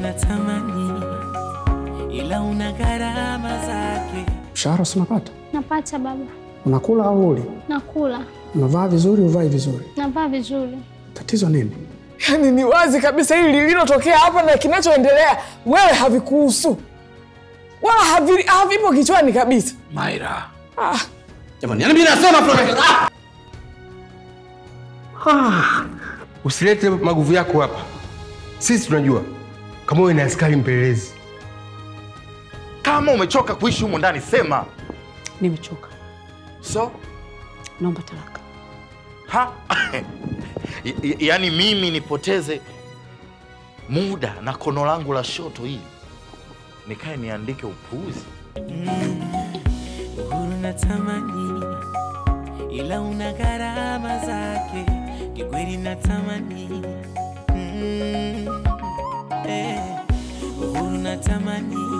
natamani, ila una gharama zake. Mshahara si unapata? Napata baba, Unakula au uli? nakula, Unavaa vizuri, uvai vizuri? navaa vizuri. Tatizo nini? Yaani ni wazi kabisa hili lililotokea hapa na kinachoendelea wewe havikuhusu wala havi- havipo kichwani kabisa. Maira. Ah, Jamani, yani mimi nasema Florence. Ah! Ah! Usilete maguvu yako hapa. Sisi tunajua kama wewe ni askari mpelelezi. Kama umechoka kuishi humu ndani, sema Nimechoka, so. naomba talaka. Ha? Y- y- yaani mimi nipoteze muda na kono langu la shoto hili nikae niandike upuuzi? Uhuru natamani, ila una gharama zake. Kikweli natamani, mm, eh, uhuru natamani,